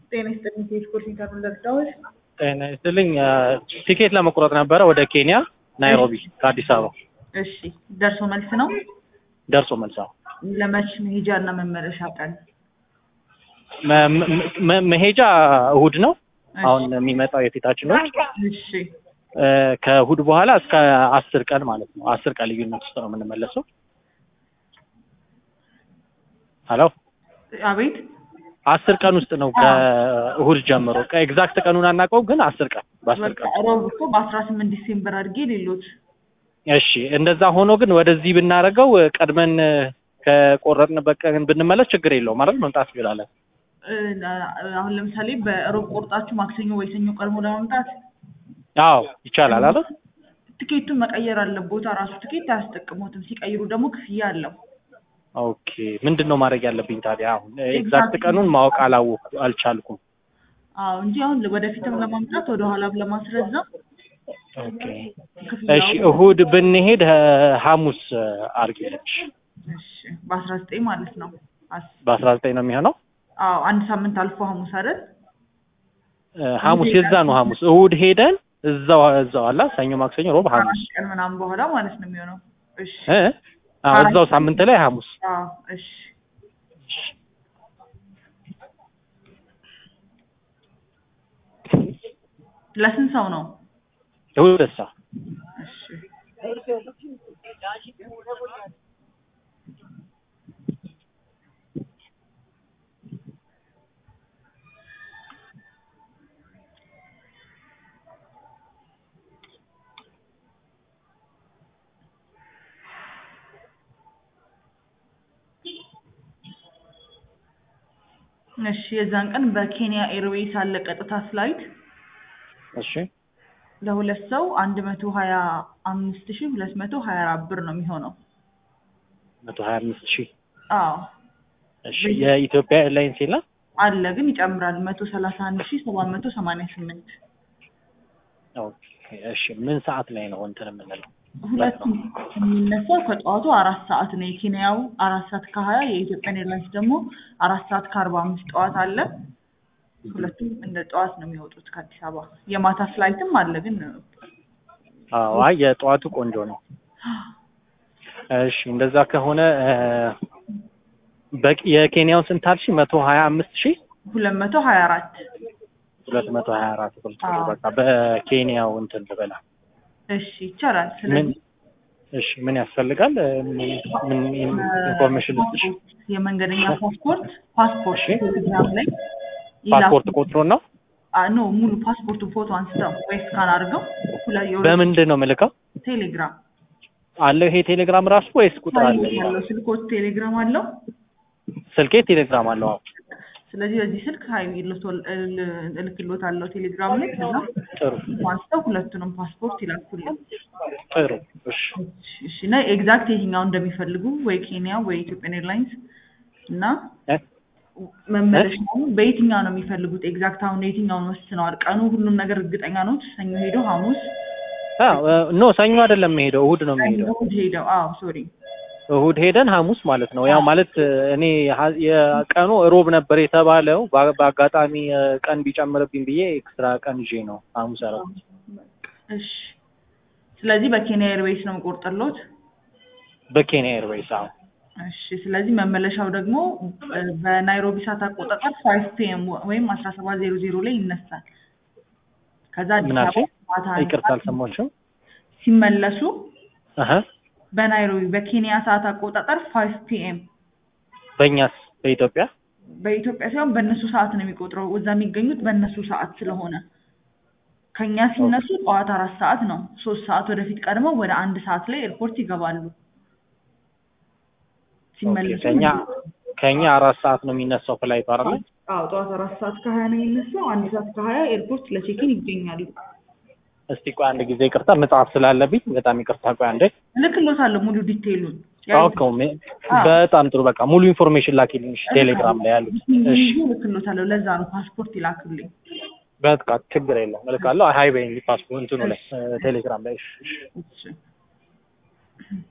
ጤና ይስጥልኝ ከስፖርት ኢንተርቪው ለርዳዎች ጤና ይስጥልኝ። ቲኬት ለመቁረጥ ነበረ ወደ ኬንያ ናይሮቢ ከአዲስ አበባ እሺ ደርሶ መልስ ነው ደርሶ መልስ። አዎ። ለመች መሄጃ እና መመለሻ ቀን መ- መ- መ- መሄጃ እሁድ ነው። እሺ። አሁን የሚመጣው የፊታችን እሁድ እሺ እ፣ ከእሁድ በኋላ እስከ አስር ቀን ማለት ነው። አስር ቀን ልዩነት ውስጥ ነው የምንመለሰው። ሄሎ አቤት አስር ቀን ውስጥ ነው ከእሁድ ጀምሮ። ኤግዛክት ቀኑን አናውቀውም፣ ግን አስር ቀን በአስር በቃ ቀን ሮብ እኮ በአስራ ስምንት ዲሴምበር አድርጌ ሌሎች እሺ እንደዛ ሆኖ ግን ወደዚህ ብናደርገው ቀድመን ከቆረጥንበት ቀን ብንመለስ ችግር የለውም ማለት መምጣት እንችላለን። እ፣ አሁን ለምሳሌ በሮብ ቆርጣችሁ ማክሰኞ ወይ ሰኞ ቀድሞ ለመምጣት አዎ ይቻላል አይደል? ትኬቱን መቀየር አለቦታ ራሱ ትኬት አያስጠቅሙትም። ሲቀይሩ ደግሞ ክፍያ አለው። ኦኬ ምንድን ነው ማድረግ ያለብኝ ታዲያ? አሁን ኤግዛክት ቀኑን ማወቅ አላወቅኩ አልቻልኩም። አዎ እንጂ አሁን ወደፊትም ለማምጣት ወደ ኋላም ለማስረዘም ኦኬ ክፍያው እሺ እሁድ ብንሄድ እ፣ ሐሙስ አርጌለች እሺ በአስራ ዘጠኝ ማለት ነው። አስ- በአስራ ዘጠኝ ነው የሚሆነው። አዎ አንድ ሳምንት አልፎ ሐሙስ አይደል? እ፣ ሐሙስ የዛ ነው ሐሙስ እሁድ ሄደን እዛው እዛው አላ ሰኞ፣ ማክሰኞ፣ ሮብ፣ ሐሙስ አራት ቀን ምናምን በኋላ ማለት ነው የሚሆነው። እሺ እ አዎ እዛው ሳምንት ላይ ሐሙስ አዎ እሺ ለስንት ሰው ነው? እሁድ ደሳ እሺ እሺ የዛን ቀን በኬንያ ኤርዌይስ አለ ቀጥታ ፍላይት እሺ ለሁለት ሰው አንድ መቶ ሀያ አምስት ሺህ ሁለት መቶ ሀያ አራት ብር ነው የሚሆነው። መቶ ሀያ አምስት ሺህ አዎ እሺ የኢትዮጵያ ኤርላይንስ የለም አለ ግን ይጨምራል። መቶ ሰላሳ አንድ ሺህ ሰባት መቶ ሰማንያ ስምንት ኦኬ እሺ ምን ሰዓት ላይ ነው እንትን የምንለው ሁለቱም የሚነሳው ከጠዋቱ አራት ሰዓት ነው። የኬንያው አራት ሰዓት ከሀያ የኢትዮጵያን ኤርላይንስ ደግሞ አራት ሰዓት ከአርባ አምስት ጠዋት አለ። ሁለቱም እንደ ጠዋት ነው የሚወጡት ከአዲስ አበባ። የማታ ፍላይትም አለ ግን አዎ አይ የጠዋቱ ቆንጆ ነው እሺ እንደዛ ከሆነ እ፣ በቂ የኬንያውን ስንት አልሽ መቶ ሀያ አምስት ሺህ ሁለት መቶ ሀያ አራት ሁለት መቶ ሀያ አራት ብር አዎ። በቃ በኬንያው እንትን ልበላ እሺ ይቻላል። ምን ስለዚህ እሺ ምን ያስፈልጋል እ፣ ምን ምን ኢንፎርሜሽን ልስጥሽ የመንገደኛ ፓስፖርት ፓስፖርት እሺ። ቴሌግራም ላይ ፓስፖርት ይላኩ። ቁጥሩን ነው አ ኖ ሙሉ ፓስፖርቱን ፎቶ አንስተው ወይ ስካን አድርገው ሁላ የሁለት በምንድን ነው የምልከው ቴሌግራም አለው ይሄ ቴሌግራም ራሱ ወይስ ቁጥር አለ ያለው ስልኮች ቴሌግራም አለው። ስልኬ ቴሌግራም አለው አዎ ስለዚህ በዚህ ስልክ ሀይ እልክሎት አለው ቴሌግራም ላይ ከዛ ጥሩ አንስተው ሁለቱንም ፓስፖርት ይላኩልን። ጥሩ እሺ እሺ እና ኤግዛክት የትኛው እንደሚፈልጉ ወይ ኬንያ ወይ ኢትዮጵያን ኤርላይንስ እና እ? መመለሻውን በየትኛው ነው የሚፈልጉት? ኤግዛክት አሁን የትኛውን ወስነዋል? ቀኑ ሁሉም ነገር እርግጠኛ ነው? ሰኞ ሄደው ሐሙስ አዎ ኖ ሰኞ አይደለም የሚሄደው እሁድ ነው የሚሄደው እሑድ ሄደው አዎ ሶሪ እሁድ ሄደን ሐሙስ ማለት ነው። ያው ማለት እኔ ሀ- የቀኑ ሮብ ነበር የተባለው በ- በአጋጣሚ እ፣ ቀን ቢጨምርብኝ ብዬ ኤክስትራ ቀን ይዤ ነው ሐሙስ ያደረኩት። እሺ ስለዚህ በኬንያ ኤርዌይስ ነው የምቆርጥሎት። በኬንያ ኤርዌይስ አዎ። እሺ ስለዚህ መመለሻው ደግሞ እ፣ በናይሮቢ ሰዓት አቆጣጠር ፋይቭ ፒኤም ወይም አስራ ሰባት ዜሮ ዜሮ ላይ ይነሳል። ከዛ አዲስ ምን አልሽኝ? አበባ ማታ አንድ ይቅርታ ሰዓት አልሰማሁሽም። ሲመለሱ አሀ በናይሮቢ በኬንያ ሰዓት አቆጣጠር ፋይቭ ፒኤም በእኛስ በኢትዮጵያ በኢትዮጵያ ሳይሆን በእነሱ ሰዓት ነው የሚቆጥረው። እዛ የሚገኙት በእነሱ ሰዓት ስለሆነ ከኛ ሲነሱ ጠዋት አራት ሰዓት ነው። ሶስት ሰዓት ወደፊት ቀድመው ወደ አንድ ሰዓት ላይ ኤርፖርት ይገባሉ። ሲመለሱ ከኛ ከኛ አራት ሰዓት ነው የሚነሳው ፍላይት አይደል? አዎ ጠዋት አራት ሰዓት ከሀያ ነው የሚነሳው። አንድ ሰዓት ከሀያ ኤርፖርት ለቼኪን ይገኛሉ። እስቲ ቆይ አንድ ጊዜ ይቅርታ መጽሐፍ ስላለብኝ በጣም ይቅርታ። ቆይ አንዴ እልክሎታለሁ ሙሉ ዲቴይሉን። ኦኬ በጣም ጥሩ በቃ ሙሉ ኢንፎርሜሽን ላኪልኝ እሺ፣ ቴሌግራም ላይ ያሉት እሺ። እልክሎታለሁ። ለዛ ነው ፓስፖርት ይላክልኝ። በቃ ችግር የለውም እልካለሁ። ሀይ በይኝ ፓስፖርት እንትኑ ላይ ቴሌግራም ላይ እሺ፣ እሺ። እሺ